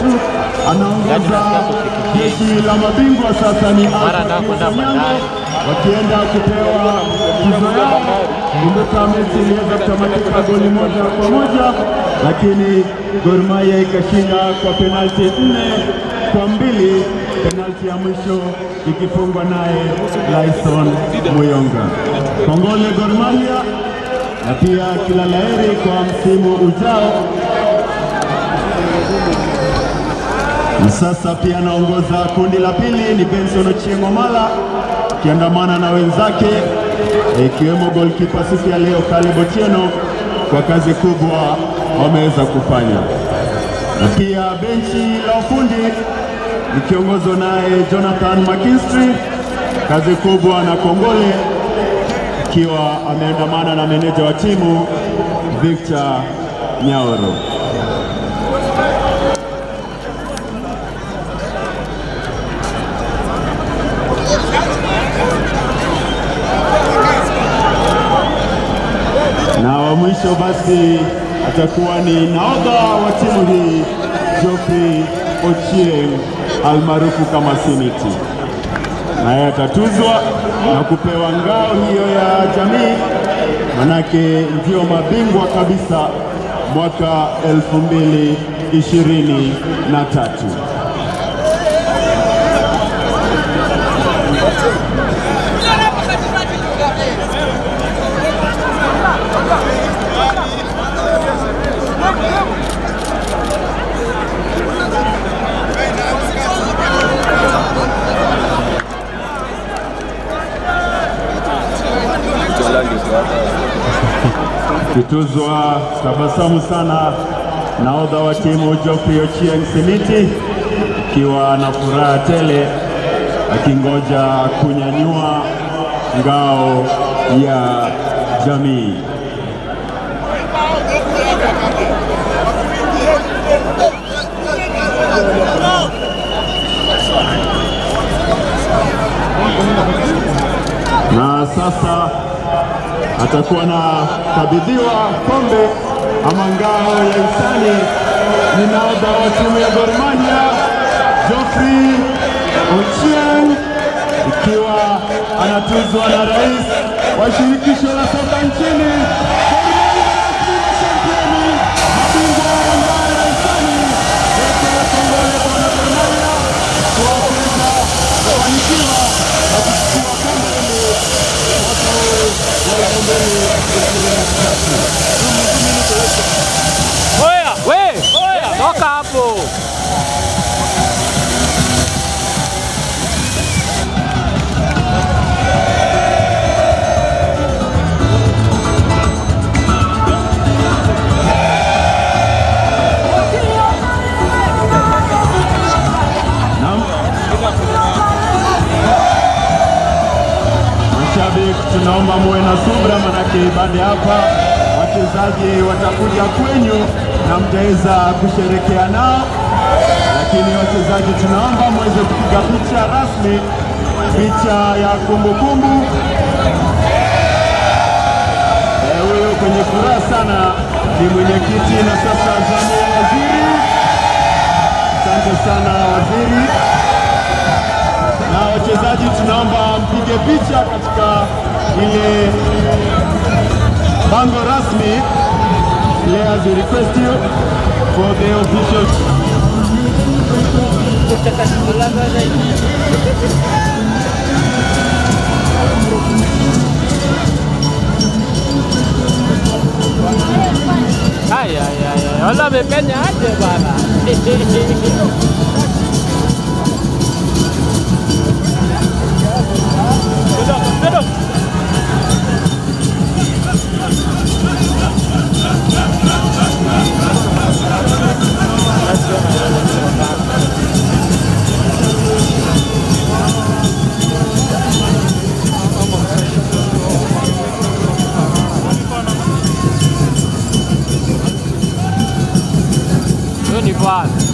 tatu anaongoza jeshi la mabingwa sasa ni Mara Alpha ndio kwenda Onyango, Bandari. wakienda kupewa tuzo yao. Kumbuka mechi iliweza kutamatika goli moja kwa moja, lakini Gor Mahia ikashinda kwa penalti nne kwa mbili, penalti ya mwisho ikifungwa naye Lyson Muyonga. Kongole Gor Mahia na pia kila laheri kwa msimu ujao. Na sasa pia anaongoza kundi la pili ni Benson Ochieng' Omala akiandamana na wenzake ikiwemo golkipa siku ya leo Caleb Otieno kwa kazi kubwa wameweza kufanya, na pia benchi la ufundi likiongozwa naye Jonathan McKinstry, kazi kubwa na kongole, ikiwa ameandamana na meneja wa timu Victor Nyaoro. na wa mwisho basi atakuwa ni nahodha wa timu hii Geoffrey Ochieng almaarufu kama Simiti, naye atatuzwa na kupewa ngao hiyo ya jamii, manake ndio mabingwa kabisa mwaka elfu mbili ishirini na tatu. Kituzwa tabasamu sana nahodha wa timu Geoffrey Ochieng Simiti akiwa na furaha tele akingoja kunyanyua ngao ya jamii. Na sasa atakuwa na kabidhiwa kombe ama ngao ya hisani ni nahodha wa timu ya Gor Mahia Geoffrey Ochieng, ikiwa anatuzwa na rais wa shirikisho la soka nchini. Gor Mahia rasmi mashampioni, mabingwa wa ngao ya hisani. Wote kongole kwa wana Gor Mahia kwa kuweza kufanikiwa na kuchukua kombe hili mwaka huu wa elfu mbili ishirini na tatu. Oya, we, oya, toka hapo. Naam. Mashabiki, tunaomba muwe na subra, manake baada ya hapa wachezaji watakuja kwenyu na mtaweza kusherekea nao, lakini wachezaji, tunaomba muweze kupiga picha rasmi, picha ya kumbukumbu. Eh, Huyo kwenye furaha sana ni mwenyekiti na sasa zamu ya waziri. Asante sana waziri na wachezaji tunaomba mpige picha katika ile bango rasmi. Players we request you for the official Ay, ay, ay, ay. Wala amepenya aje bana. Kidogo, kidogo. Hiyo ni bwana.